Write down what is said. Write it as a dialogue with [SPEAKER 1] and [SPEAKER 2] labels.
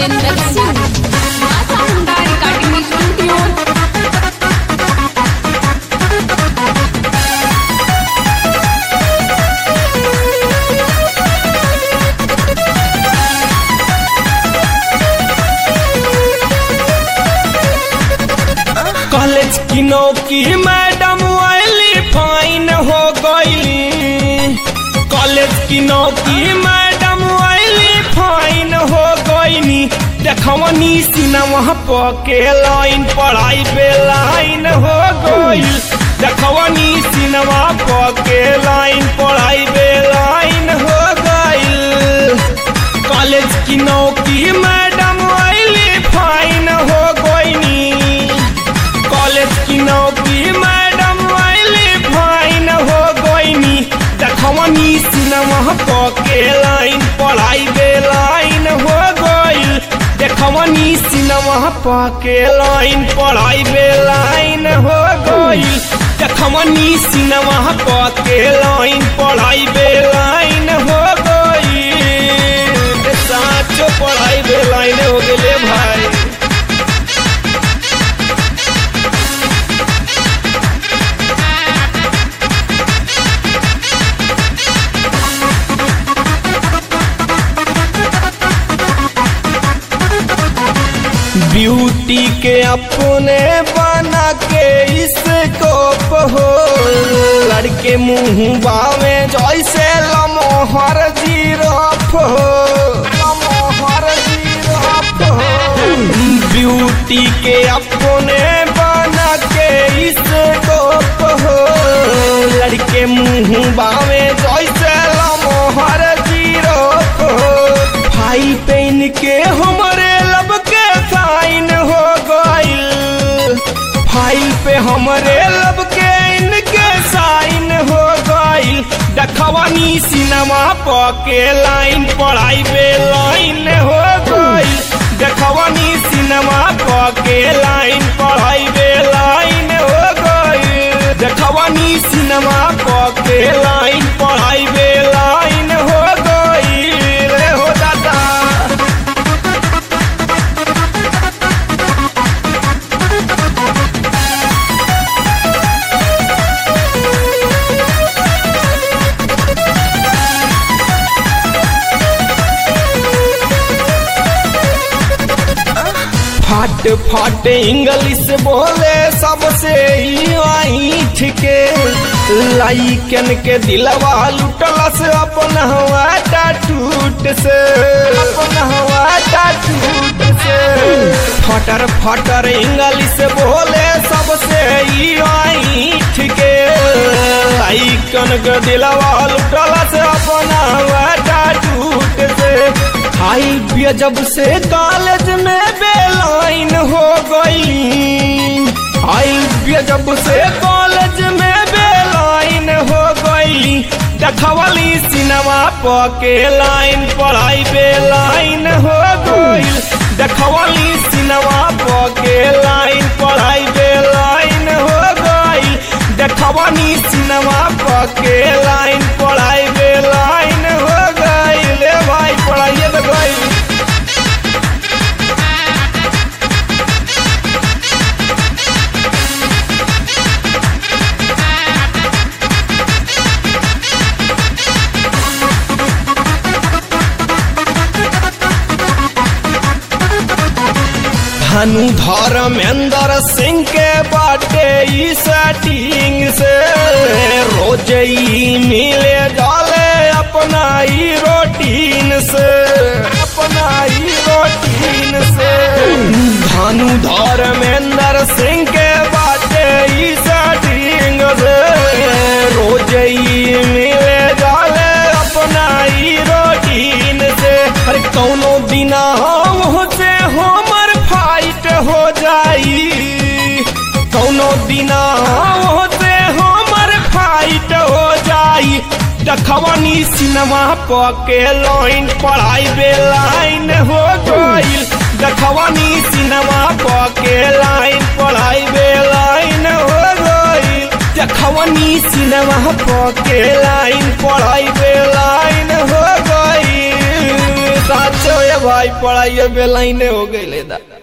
[SPEAKER 1] सतेंद्र सिंह माता Honda recording studio
[SPEAKER 2] college की नौकी मैडम वाली फाइन हो गईली कॉलेज की नौकी मैडम वाली फाइन हो गईनी देखवनी सिनेमा पके लाइन पढ़ाई पे लाइन हो गईल देखवनी सिनेमा पके लाइन पढ़ाई पे लाइन हो गईल कॉलेज की नौकी मैडम वाली फाइन हो गईनी कॉलेज की नौकरी मैडम वाली फाइन हो गईनी देखवनी सिनेमा पके लाइन पढ़ाई बे लाइन हो गईल देखवनी सिनेमा पके लाइन पढ़ाई बे लाइन हो गईल देखवनी सिनेमा पके लाइन पढ़ाई बे लाइन हो गईल साचो पढ़ाई बे लाइन हो गेले भाई ब्यूटी के अपने बना के इसको हो लड़के मुंह बावे जैसे लमोहर जीरफ हो लमोहर जीरफ हो ब्यूटी के अपने बना के इसको हो लड़के मुंह बावे जैसे लमोहर जीरफ हो भाई पेन के हमरे लब के साइन हो गईल फाइल पे हमरे लब के इनके साइन हो गईल देखवनी सिनेमा पके लाइन पढ़ाई पे लाइन हो गईल देखवनी सिनेमा पके लाइन पढ़ाई पे लाइन हो गईल देखवनी सिनेमा पके लाइन पढ़ाई पे लाइन हो गईल रे हो दादा फट फट इंग्लिश बोले सबसे ईठ के लाइकन के दिलवा लुटल से अपन हवा टूट से अपन हवा टूट से फटर फटर इंग्लिश बोले सबसे ईठ के लाइकन के दिलवा लुटल से अपन हवा टूट से आई बिया जब से कॉलेज में बेलाइन हो गई आई बिया जब से कॉलेज में बेलाइन हो गई देखवली सिनेमा पके लाइन पढ़ाई बेलाइन हो गई देखवली सिनेमा पके लाइन पढ़ाई बेलाइन हो गई देखवनी सिनेमा पके लाइन पढ़ाई बेलाइन हो गई ले भाई पढ़ाइए तो गई धनु धर्मेंद्र सिंह के बाटे ई सेटिंग से रोज ही मिले जाले अपना ही रोटीन से अपना ही रोटीन से धनु धर्मेंद्र सिंह के बाटे ई सेटिंग से रोज ही मिले जाले अपना ही रोटीन से अरे कौनो बिना हम से हमर फाइट हो जाई कौनो दिना होते हमर फाइट हो जाई देखवनी सिनेमा पके लाइन पढ़ाई बे लाइन हो गईल देखवनी सिनेमा पके लाइन पढ़ाई बे लाइन हो गईल देखवनी सिनेमा पके लाइन पढ़ाई बे लाइन हो गईल साचो ये भाई पढ़ाई बेलाइने हो गई दा